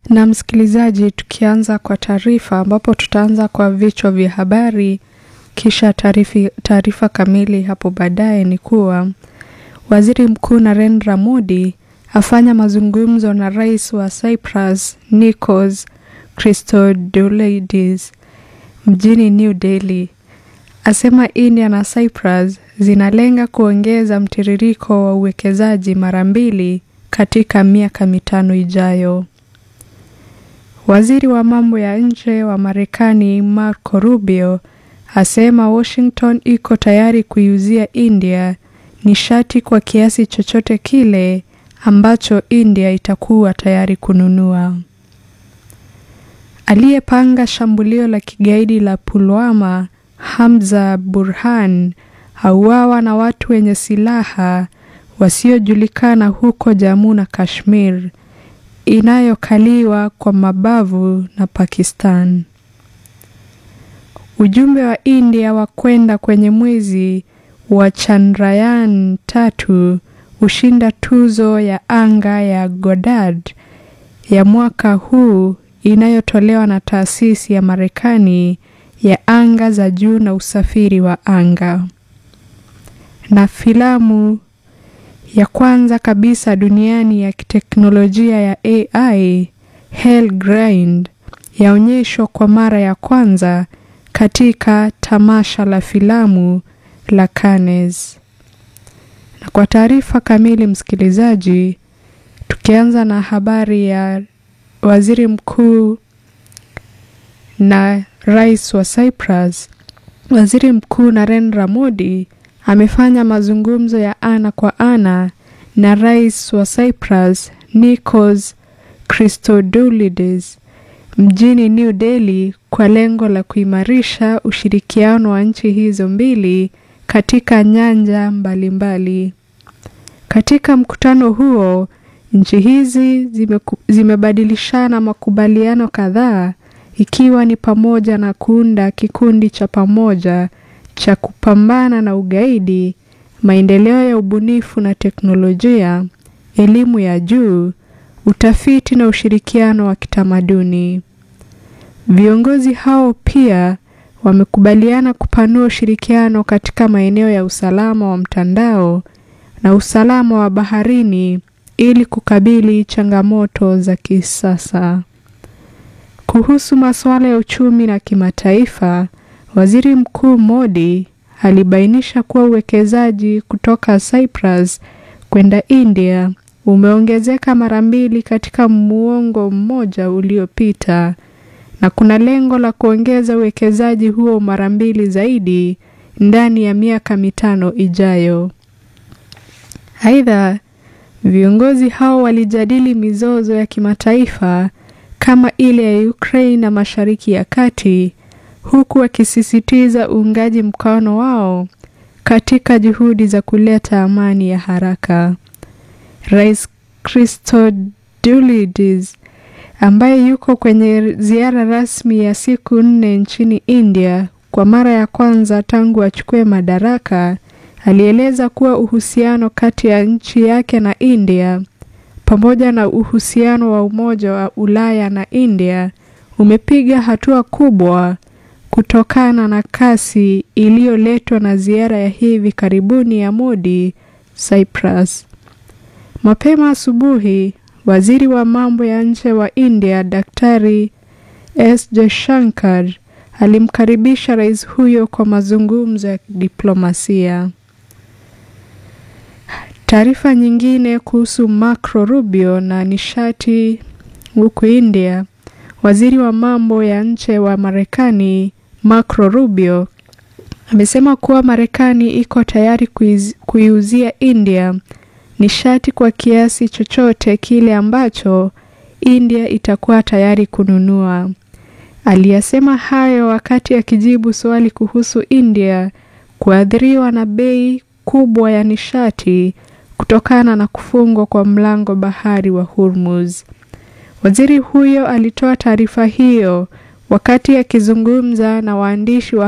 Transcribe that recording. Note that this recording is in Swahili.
Na msikilizaji, tukianza kwa taarifa ambapo tutaanza kwa vichwa vya habari kisha taarifa kamili hapo baadaye ni kuwa Waziri Mkuu Narendra Modi afanya mazungumzo na Rais wa Cyprus Nikos Christodoulidis mjini New Delhi. Asema India na Cyprus zinalenga kuongeza mtiririko wa uwekezaji mara mbili katika miaka mitano ijayo. Waziri wa mambo ya nje wa Marekani Marco Rubio asema Washington iko tayari kuiuzia India nishati kwa kiasi chochote kile ambacho India itakuwa tayari kununua. Aliyepanga shambulio la kigaidi la Pulwama, Hamza Burhan, auawa na watu wenye silaha wasiojulikana huko Jammu na Kashmir inayokaliwa kwa mabavu na Pakistan. Ujumbe wa India wa kwenda kwenye mwezi wa Chandrayaan tatu hushinda tuzo ya anga ya Goddard ya mwaka huu inayotolewa na taasisi ya Marekani ya anga za juu na usafiri wa anga. Na filamu ya kwanza kabisa duniani ya kiteknolojia ya AI Hell Grind yaonyeshwa kwa mara ya kwanza katika tamasha la filamu la Cannes. Na kwa taarifa kamili, msikilizaji, tukianza na habari ya waziri mkuu na rais wa Cyprus, waziri mkuu Narendra Modi amefanya mazungumzo ya ana kwa ana na rais wa Cyprus Nikos Christodoulidis mjini New Delhi kwa lengo la kuimarisha ushirikiano wa nchi hizo mbili katika nyanja mbalimbali mbali. Katika mkutano huo nchi hizi zime, zimebadilishana makubaliano kadhaa ikiwa ni pamoja na kuunda kikundi cha pamoja cha kupambana na ugaidi, maendeleo ya ubunifu na teknolojia, elimu ya juu, utafiti na ushirikiano wa kitamaduni. Viongozi hao pia wamekubaliana kupanua ushirikiano katika maeneo ya usalama wa mtandao na usalama wa baharini ili kukabili changamoto za kisasa. Kuhusu masuala ya uchumi na kimataifa, Waziri Mkuu Modi alibainisha kuwa uwekezaji kutoka Cyprus kwenda India umeongezeka mara mbili katika muongo mmoja uliopita na kuna lengo la kuongeza uwekezaji huo mara mbili zaidi ndani ya miaka mitano ijayo. Aidha, viongozi hao walijadili mizozo ya kimataifa kama ile ya Ukraine na Mashariki ya Kati huku wakisisitiza uungaji mkono wao katika juhudi za kuleta amani ya haraka. Rais Christodoulidis ambaye yuko kwenye ziara rasmi ya siku nne nchini India kwa mara ya kwanza tangu achukue madaraka, alieleza kuwa uhusiano kati ya nchi yake na India pamoja na uhusiano wa Umoja wa Ulaya na India umepiga hatua kubwa kutokana na kasi iliyoletwa na ziara ya hivi karibuni ya Modi Cyprus. Mapema asubuhi, waziri wa mambo ya nje wa India Daktari S Jaishankar alimkaribisha rais huyo kwa mazungumzo ya diplomasia. Taarifa nyingine kuhusu Marco Rubio na nishati huku India, waziri wa mambo ya nje wa Marekani Marco Rubio amesema kuwa Marekani iko tayari kuiuzia India nishati kwa kiasi chochote kile ambacho India itakuwa tayari kununua. Aliyasema hayo wakati akijibu swali kuhusu India kuathiriwa na bei kubwa ya nishati kutokana na kufungwa kwa mlango bahari wa Hormuz. Waziri huyo alitoa taarifa hiyo wakati akizungumza na waandishi wa